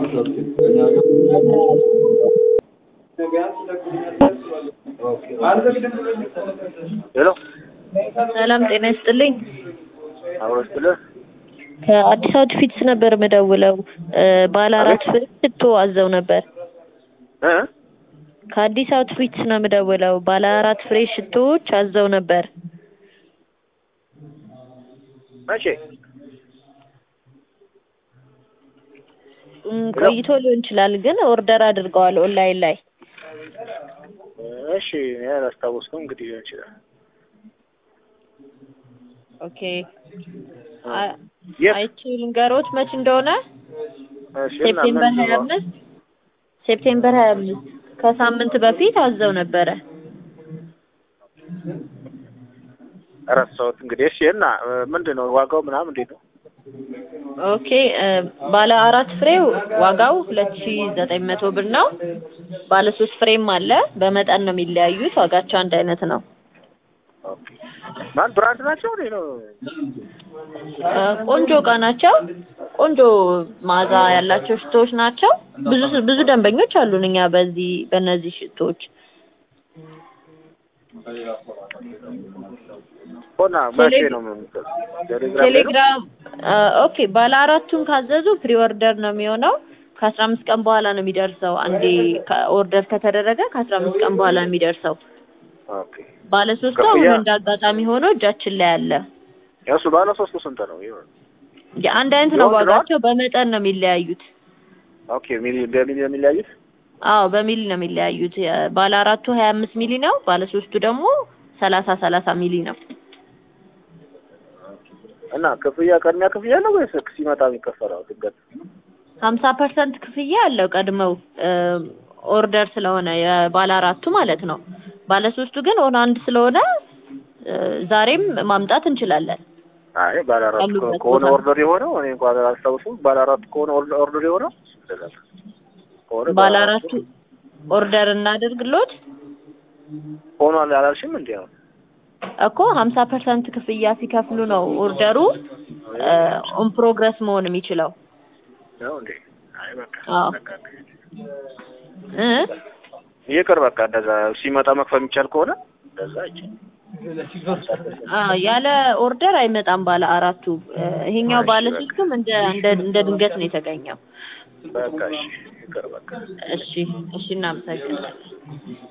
ሄሎ ሰላም ጤና ይስጥልኝ። አብሮ ስትልህ ከአዲስ አውትፊትስ ነበር የምደውለው። ባለ አራት ፍሬ ሽቶ አዘው ነበር። እ ከአዲስ አውትፊትስ ነው የምደውለው። ባለ አራት ፍሬ ሽቶዎች አዘው ነበር። መቼ እም፣ ቆይቶ ሊሆን ይችላል ግን ኦርደር አድርገዋል ኦንላይን ላይ። እሺ እኔ አላስታወስኩም። እንግዲህ ሊሆን ይችላል። ኦኬ አ- የት? አይቼ ልንገሮት መች እንደሆነ እሺ እና ሴፕቴምበር ምን ሀያ አምስት ሴፕቴምበር ሀያ አምስት ከሳምንት በፊት አዘው ነበረ። ረሳሁት። እንግዲህ እሺ እና ምንድን ነው ዋጋው ምናምን እንዴት ነው? ኦኬ እ፣ ባለ አራት ፍሬው ዋጋው ሁለት ሺ ዘጠኝ መቶ ብር ነው። ባለ ሶስት ፍሬም አለ። በመጠን ነው የሚለያዩት። ዋጋቸው አንድ አይነት ነው። ኦኬ ማን ብራንድ ናቸው እንዴ ነው? እ፣ ቆንጆ እቃ ናቸው። ቆንጆ መዓዛ ያላቸው ሽቶዎች ናቸው። ብዙ ብዙ ደንበኞች አሉን እኛ በዚህ በእነዚህ ሽቶዎች። ሆና መቼ ቴሌ- ነው የምትሰጥ? ቴሌግራም ላይ ነው? ቴሌግራም እ፣ ኦኬ ባለ አራቱን ካዘዙ ፕሪ ኦርደር ነው የሚሆነው። ከአስራ አምስት ቀን በኋላ ነው የሚደርሰው። አንዴ ኦርደር ከተደረገ ከአስራ አምስት ቀን በኋላ ነው የሚደርሰው። ኦኬ ባለ ሶስቱ አሁን ክፍያ? እንደ አጋጣሚ ሆኖ እጃችን ላይ አለ። እሱ ባለ ሶስቱ ስንት ነው? ይሁን አንድ አይነት ነው የወንድ ነው? ዋጋቸው፣ በመጠን ነው የሚለያዩት። ኦኬ ሚሊ በሚሊ ነው የሚለያዩት? አዎ በሚሊ ነው የሚለያዩት። የ- ባለ አራቱ ሀያ አምስት ሚሊ ነው። ባለ ሶስቱ ደግሞ ሰላሳ ሰላሳ ሚሊ ነው። እና ክፍያ ቅድሚያ ክፍያ ነው ወይስ ሲመጣ የሚከፈለው ድንገት? ሀምሳ ፐርሰንት ክፍያ አለው ቀድመው ኦርደር ስለሆነ የባለ አራቱ ማለት ነው። ባለ ሶስቱ ግን ኦን አንድ ስለሆነ እ፣ ዛሬም ማምጣት እንችላለን። አይ ባለ አራት ያሉበት ከሆነ ቦታ። ኦርደር የሆነው እኔ እንኳን አላስታውስም። ባለ አራት ከሆነ ኦርደር ኦርደር የሆነው ከሆነ ባለ አራቱ ኦርደር እናደርግሎት ሆኗል አላልሽም እንዴ? አሁን እኮ ሀምሳ ፐርሰንት ክፍያ ሲከፍሉ ነው ኦርደሩ ኦን ፕሮግረስ መሆን የሚችለው። ነው እንዴ? አይ በቃ አዎ። በቃ እ ይቅር በቃ እንደዛ ሲመጣ መክፈል የሚቻል ከሆነ እንደዛ አይቼ አ ያለ ኦርደር አይመጣም ባለ አራቱ። እ፣ ይሄኛው ባለ ሶስቱም እንደ እንደ እንደ ድንገት ነው የተገኘው። በቃ እሺ ይቅር በቃ እሺ እሺ እናመሰግናለን።